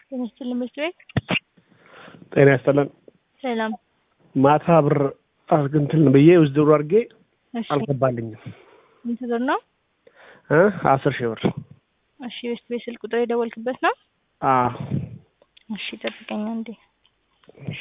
ጤና ይስጥልን መስት ቤት ጤና ይስጥልን። ሰላም። ማታ ብር እንትን ብዬ ውዝድሩ አድርጌ እሺ አልገባልኝም ስንት ብር ነው? እ አስር ሺህ ብር እሺ ቤስት ቤት ስልክ ቁጥር የደወልክበት ነው? አዎ። እሺ ጠብቀኝ አንዴ። እሺ።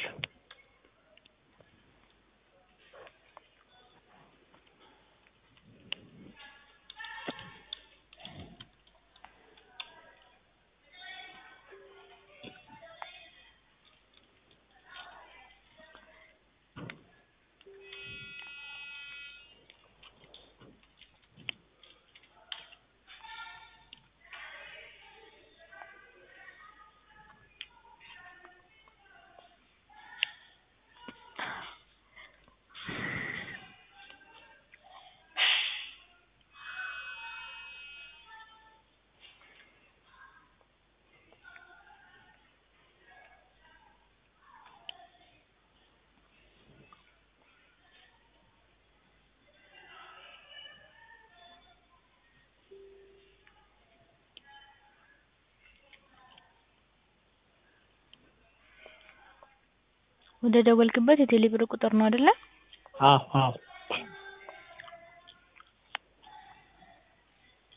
ወደ ደወልክበት የቴሌ ብር ቁጥር ነው አይደለ? አዎ አዎ።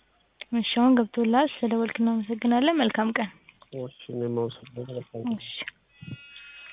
እሺ አሁን ገብቶልሃል። ስለደወልክ እናመሰግናለን። መልካም ቀን። እሺ እኔም አመሰግናለሁ። እሺ